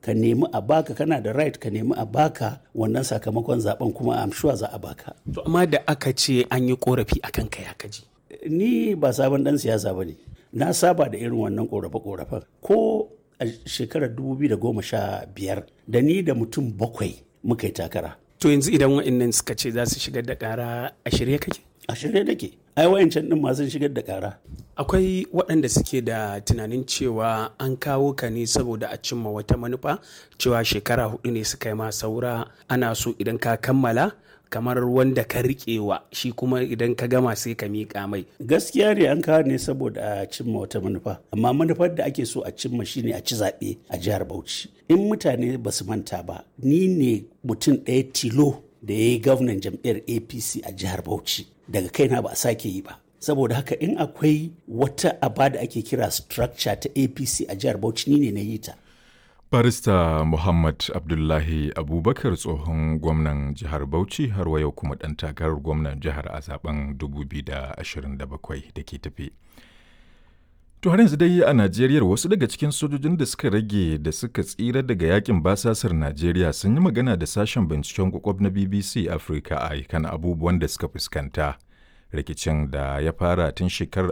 ka nemi a baka kana da right ka nemi a baka wannan sakamakon zaben kuma am sure za a baka To amma da aka ce an yi korafi a kanka ya kaji. ni ba sabon dan siyasa ba ne na saba da irin wannan korafe-korafen ko a shekarar 2015 da ni da mutum bakwai muka yi takara To yanzu idan wa'annan suka ce za su shigar da ƙara a shirye kake? a shirye nake ai wayancan din masu shigar da kara Akwai waɗanda suke da tunanin cewa an kawo ka ne saboda a cimma wata manufa cewa shekara hudu ne suka yi ma saura ana so idan ka kammala kamar wanda ka riƙewa shi kuma idan ka gama sai ka miƙa mai. gaskiya ne an kawo ne saboda a cimma wata manufa amma manufar da ake so a cimma shine a ci zaɓe a jihar bauchi in mutane ba su manta ba ni ne mutum ɗaya tilo da ya yi gwamnan jam'iyyar apc a jihar bauchi daga kaina ba a sake yi ba saboda haka in akwai wata aba da ake kira structure ta apc a jihar bauchi ni ne na yi ta Barista Muhammad Abdullahi Abubakar tsohon gwamnan jihar Bauchi har wa yau kuma ɗan takarar gwamnan jihar a zaben 2027 da ke tafi. To har yanzu dai a Najeriya wasu daga cikin sojojin da suka rage da suka tsira daga yakin basasar Najeriya sun yi magana da sashen binciken kwakwab na BBC Africa a kan abubuwan da suka fuskanta. Rikicin da ya fara tun shekarar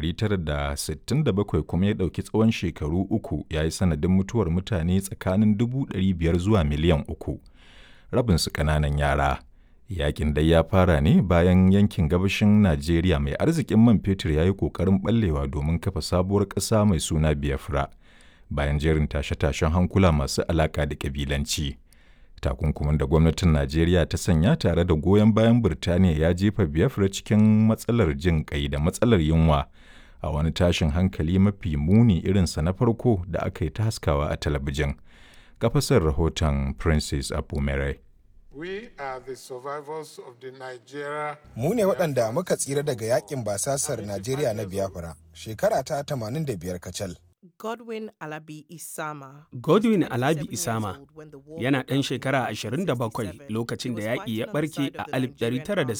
1967 kuma ya ɗauki tsawon shekaru uku ya yi sanadin mutuwar mutane tsakanin 500 zuwa miliyan uku. Rabinsu ƙananan yara. Yakin dai ya fara ne bayan yankin gabashin Najeriya mai arzikin man fetur ya yi ƙoƙarin ɓallewa domin kafa sabuwar ƙasa mai suna Biafra bayan jerin tashe-tashen hankula masu alaƙa da ƙabilanci. Takunkumin da gwamnatin Najeriya ta sanya tare da goyon bayan Birtaniya ya jefa Biafra cikin matsalar jin ƙai da matsalar yunwa a wani tashin hankali mafi muni irinsa na farko da aka yi ta haskawa a talabijin. Kafasar rahoton Princess Apumere. We are the survivors of the Nigeria. Mu ne waɗanda muka tsira daga yakin basasar Najeriya na Biafra shekara ta 85 kacal. Godwin Alabi Isama. Godwin Alabi Isama yana ɗan shekara 27 lokacin da yaƙi ya ɓarke a 1960